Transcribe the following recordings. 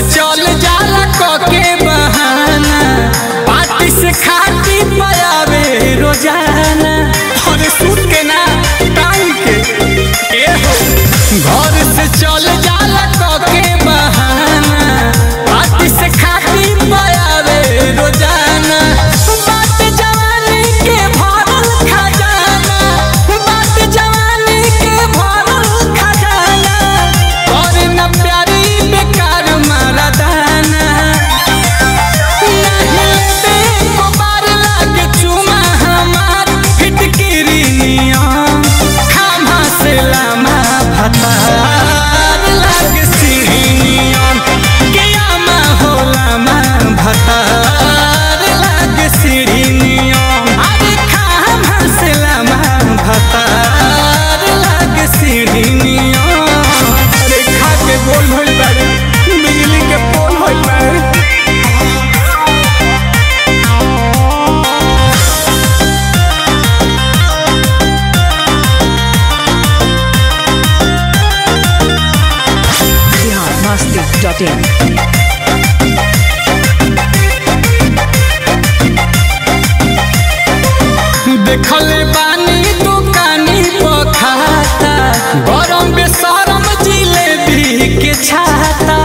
चल जाला कके बहाना पार्टी से खाती पयावे रोजाना और सुन के ना टाइम के ए हो घर से चल जाला कके बहाना पार्टी से खाती पयावे रोजाना बात जवानी के भरल खजाना बात जवानी के भरल खजाना और न प्यारी बेकार मारा दाना अरे खा के गोल भइल बाड़े बिजली के पोल भइल बाड़े biharmasti.in देखले बानी दुकानी पखाता गरम बेसरम जिलेबी के छाता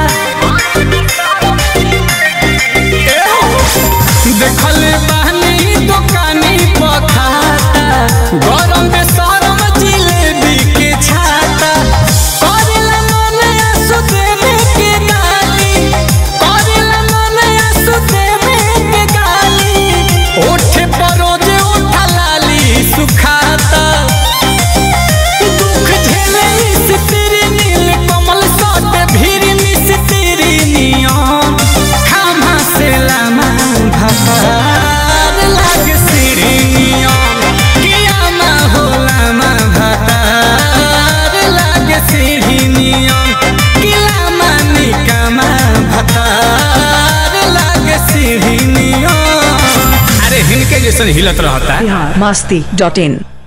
एहो, देखले बानी दुकानी पखाता गरम बेसरम जिलेबी के छाता करेला मन आंसू देवे के गाली करेला मन आंसू देवे के गाली ओठे परोजे उठा लाली सुखाता दुख झेले इस तेरे नील कमल सट भीर मिस तेरी नियम खामा से लामा भतार लाग सिरी नियम कियामा हो लामा भतार लाग सिरी नियम किलामा निकामा भतार लाग सिरी नियम अरे हिनके जैसन हिलत रहता biharmasti.in